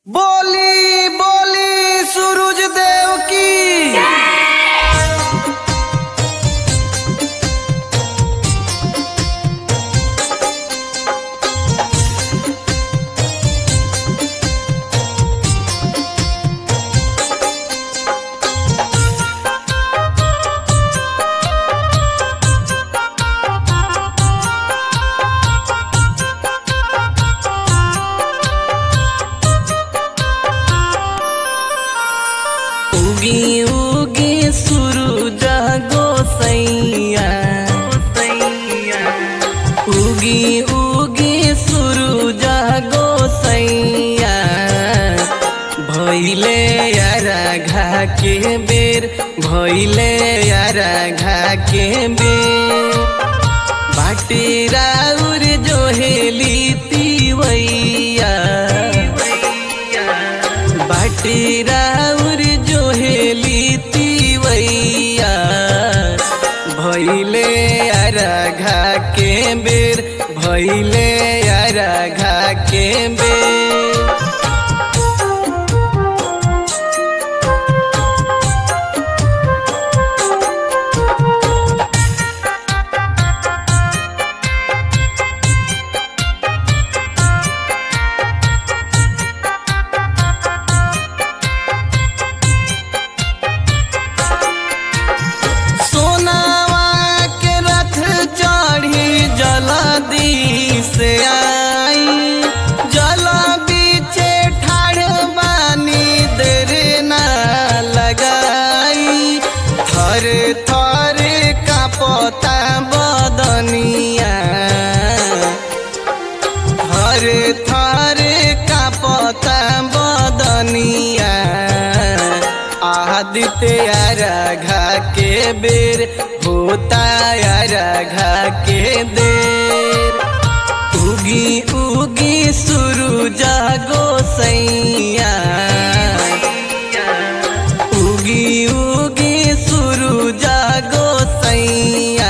बोली बोली सूरज देव की उगी उगी सूरज गोसैया उगी उगी सूरज गोसैया भैले यारा घा के बेर भैले यारा घा के बेर बाटे राउर जो हेली तीवैया बाटे राउर जो हेली तीवैया भैले अरघा के बेर भैले अरघा के बेर सोनावा के रथ चढ़ी जलदी से आई जल बीचे ठाढ़ बानी देर ना लगाई थर थर कापता बदनिया थर थर कापता बदनिया आदित्य घा के बेर होता घा के देर उगी उगी सूरज गोसैया उगी उगी सूरज गोसैया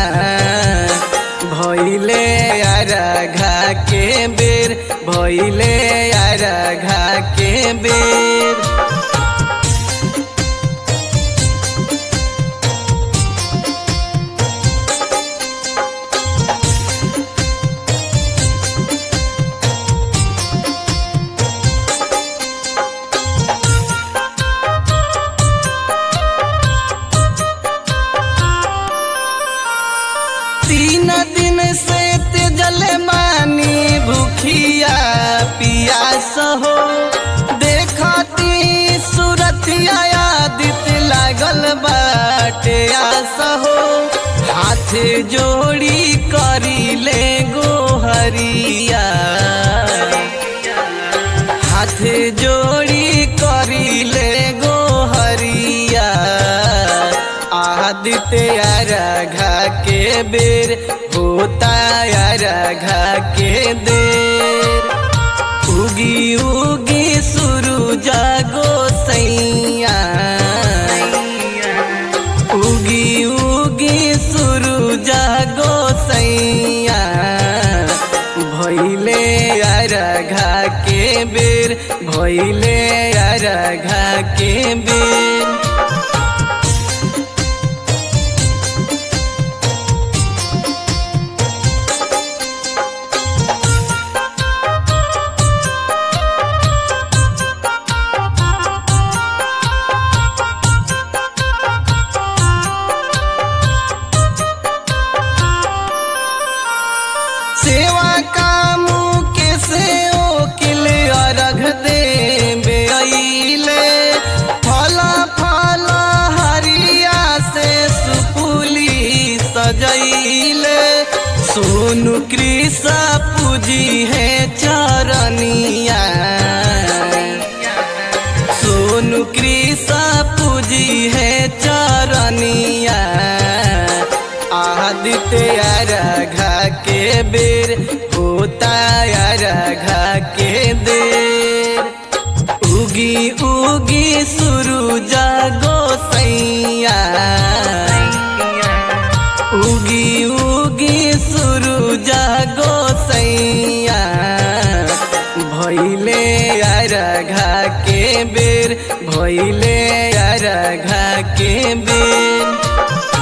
भैले घा के बेर भैले घा के बेर तीन दिन से तेजल मानी भूखिया पियास हो देखती सूरतिया आदित लागल बाटे आस हो हाथ जोड़ी करी ले गोहरिया हाथ जोड़ी करी ले गोहरिया आदित्य घा के बेर होता घा के देर उगी उगी सूरज गोसैया उगी उगी सूरज गोसैया भैले घा के बेर भैले घा के बेर सेवा कामू के से ओकिल अर्घ दे बेले फल फल हरिया से सुपुली सजैले सोनु कृष्ण पूजी है चरनिया सोनु कृष्ण पूजी है चरनिया आदित्य घा के बेर होता घा के देर उगी उगी सूरज गोसैया उगी उगी सूरज गोसैया भैले अरघा के बेर भइले अरघा के बेर